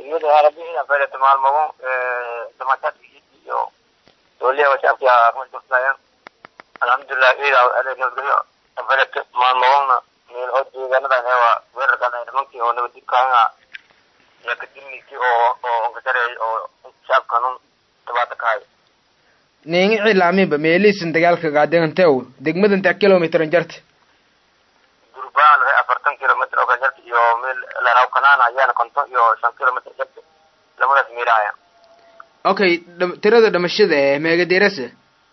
iyada arabiina faylato maalmago damaashaadka iyo dowliya washaabka mashurtaayan alxamdulilah ida nabadgelyo faylato maalmagona meel oo deegaanadan ewa weerarkan nimankii oo nabadgudkaanga iyo kadimniisii oo oo onkasareey oo shaabkanun dhibaata ka hay ningi cilaamiba meeliisan dagaalka gaadegantew degmada inta kilomitran jarta gurbaan laga afartan kilomitr oo ka jarta iyo meel laraw kanaana ayaana konton iyo shan kilomitr jarta labadaas meelahaya okay dham- tirada dhamashada ee meegadirasa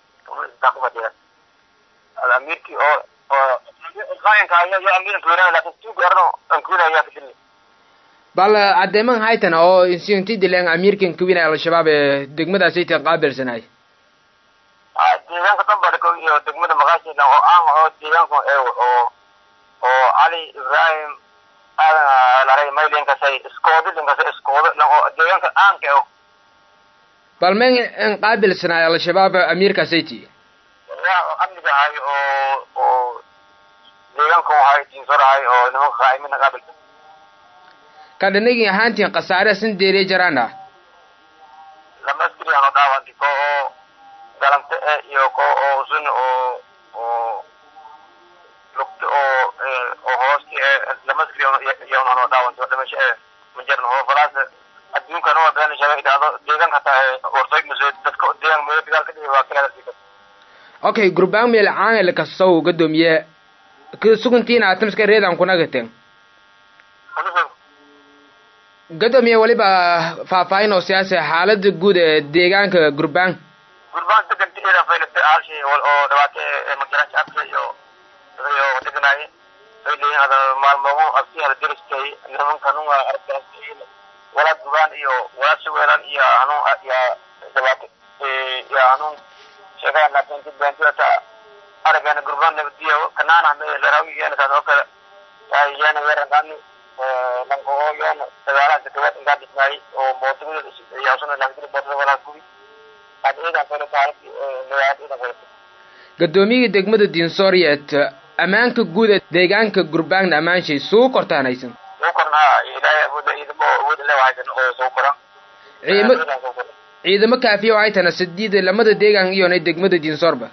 amirkii oo oo qayanka ayaa iyo amirin kuwinaya laakin tuuga arno aan kuwinaya ayaa kadilni bal cadeeman haytan oo insinti dileen amiirkan kawinay al-shabaab ee degmadaasaytan qaabilsanay deegaanka dambadhako iyo degmada maqaashidan oo aan oo deegaanka eew oo oo cali ibrahim aadan laray maylinkasay iskoodi linkasay iskoodo lan oo deegaanka aanka eew bal men in qaabilsanay al-shabaab amiirkaasayti yaa amniga ahay oo oo deegaanka ahay diinsor ahay oo nimanka qaa'imina qaabilsan kadhanagin ahaantiin khasaare sin deeriya jaraana lama askari aan oo dhaawanti ko oo galante e iyo ko oo sun oo oo lugti oo oo hoosti e lama askari iyawnaan oo dhaawanti oo dhimasho e ma jirno oo falaas adduunkan oo been shaga idhaahdo deegaanka hataa warsoy maso dadka deegaan meelo dagaal ka dhihi waa kala sika okay gurbaan meel caanel kasow gadoomiye suguntiin atamska reedan kunagaten gadoomiye weliba faahfaahin oo siyaasi xaalada guud ee deegaanka gurbaan gurbaan degan tiira faylata halshi oo dhabaate magaraasha afka iyo iyo deganaaye ay leeyihin hada maalmogo absi hada deristay nimanka hanun arkaas walaa gurbaan iyo walaa suweelan iyo hanun ya dhabaate ya hanun sheegaa laakin dibantiyata aragana gurbaan nabadiyo kanaana me larawi yana taas oo kale yana yarangani lanko oo yana dagaalaha dakawaad ingaa dhisnaayay oo mootimada yaasuna lankiri mootada walaa gubi gadoomiyihii degmada diinsooriyeet ammaanka guud ee deegaanka gurbaangna ammaanshay suu kortaanaysan soo kornaa ilaahay awooda ciidamo awood le waxaysan oo soo koran ciidamo ciidamo kaafiya waxay tana sidiida lamada deegaan iyonay degmada diinsoorba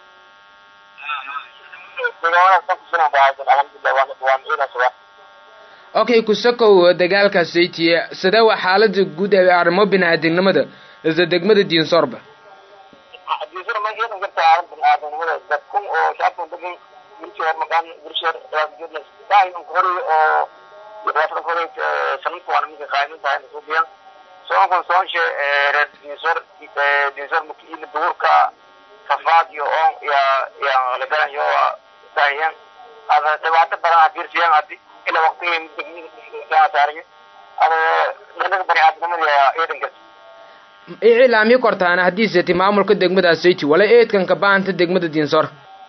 okay kusakow dagaalkaasaytiye sidee waa xaalada guud ee arrimo bini-aadamnimada isla degmada diinsoorba diinsor ma yeelan karta aadan bini-aadamnimada dadkun oo shacabkan degan wiilkii makaan wiilsheer daahiman horay oo dhibaatada horay sanadka waana minka qaayimin tahay nasuubiyan soonkan soonshe reer diinsor diinsor makiina duurka safaad iyo oon ya ya lagalan yo daahiyan ada dhibaato badan ha fiirsiyaan hadi ila waqtigii degmada saariyo ada danaga bani-aadamnimada eedan karta iclaami kortaana haddiiseti maamulka degmada sayti wala eedkanka baanta degmada diinsoor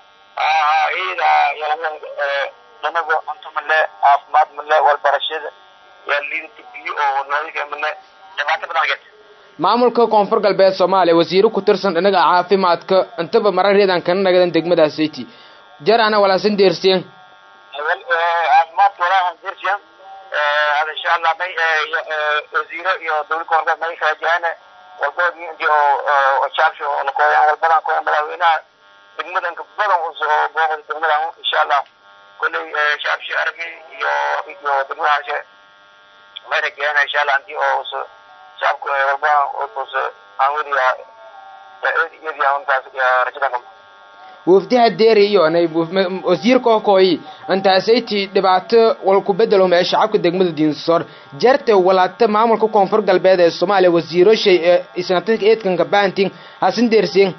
ida yalaman danaga cunto male caafimaad male walbarashada yaa liidata biyo oo nadiifa male dhibaato badan get maamulka koonfur galbeed soomaaliya wasiiro ku tirsan dhinaga caafimaadka intaba marareedan kana nagadan degmada sayti jarana walaasan deerseen caafimaadka walaahan deersiyan hada insha allah may wasiiro iyo dowlad koonfur may kala jahana walboodii intii oo shaabsho oo la kooyaan walbadan kooyan madaxweynaha degmadanka badan usoo booqda degmadan insha allah kolley shaabshi aragay iyo iyo degmadaashe may rajeeyana insha allah intii oo us shaabka walbadan us aan weliya iyadii untaas rajadan qabo wafdiha deeri iyonay wasiirka okooyi intaasaytii dhibaato walku bedelo mee shacabka degmada diinsoor jarte walaata maamulka koonfur galbeed ee soomaaliya wasiiro shay ee isnatanka eedkanka baantin hasin deersien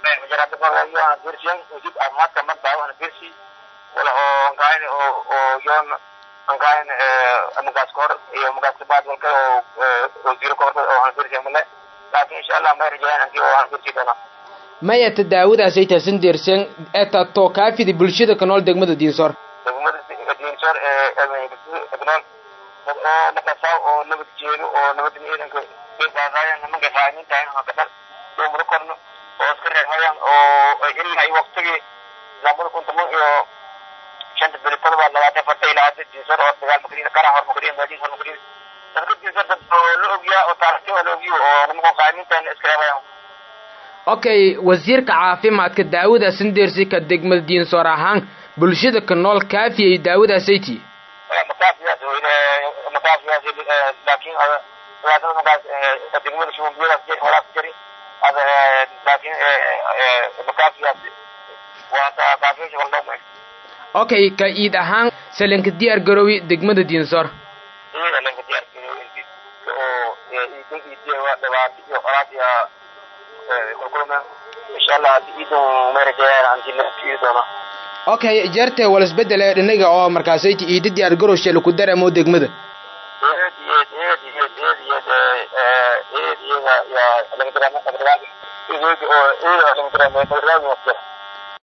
dirsiyan wasiir caafimaadka marbaa dirsi wala oo ankayn oo oo yoon ankayn magaas kahor iyo magaas kabaad walka oo wasiiro kahor oo aan dirsiyan male laakin insha allah may rajayaan antii oo aan dirsi doonaa maya tadaawadaasay taasan deerseen eta too kaafidi bulshada ka nool degmada diinsoor degmada diinsoor ee egnool oo nakasaa oo nabad jeedo oo nabadda ciidanka baaqaayaan nimanka qaaniin tahay hakadhan doomaro korno oo iska reexayaan oo ilaa waqtigii labada kun toban iyo shanta beri todoba labaatan farta ilaa hadda diinsoor oo dagaal makriin qara hor makriin baadiis hor makriin sakradiisa dad oo la ogyaa oo taarikhtii la ogyo oo nimanka qaaniintan iskareemayaan okay wasiirka caafimaadka daawada sindersika degmada diinsoor ahaan bulshada ka nool kaafiyay daawadaasaytii makaafiyaas makaafiyaas laakiin dhibaatada markaas degmada shumbiyadaas jir holaas jiri ada laakiin makaafiyaas waa kaafiyasha waldhowma okay ka iid ahaan salanka diyaar garowi degmada diinsoor iyada lanka diyaar garowi oo iidin iidiya dhibaato iyo qolaad iyo kulkulma insha allah haddi iidan meerajayaan anti naftiyi doona okay jeerte wal isbedel ee dhinaga oo markaasayti iida diyaar garowshe laku dareemo degmada eed eed eed eed eed eed eed iyada yaa laga dareemo laga dareemo eed oo eed laga dareemo laga dareemo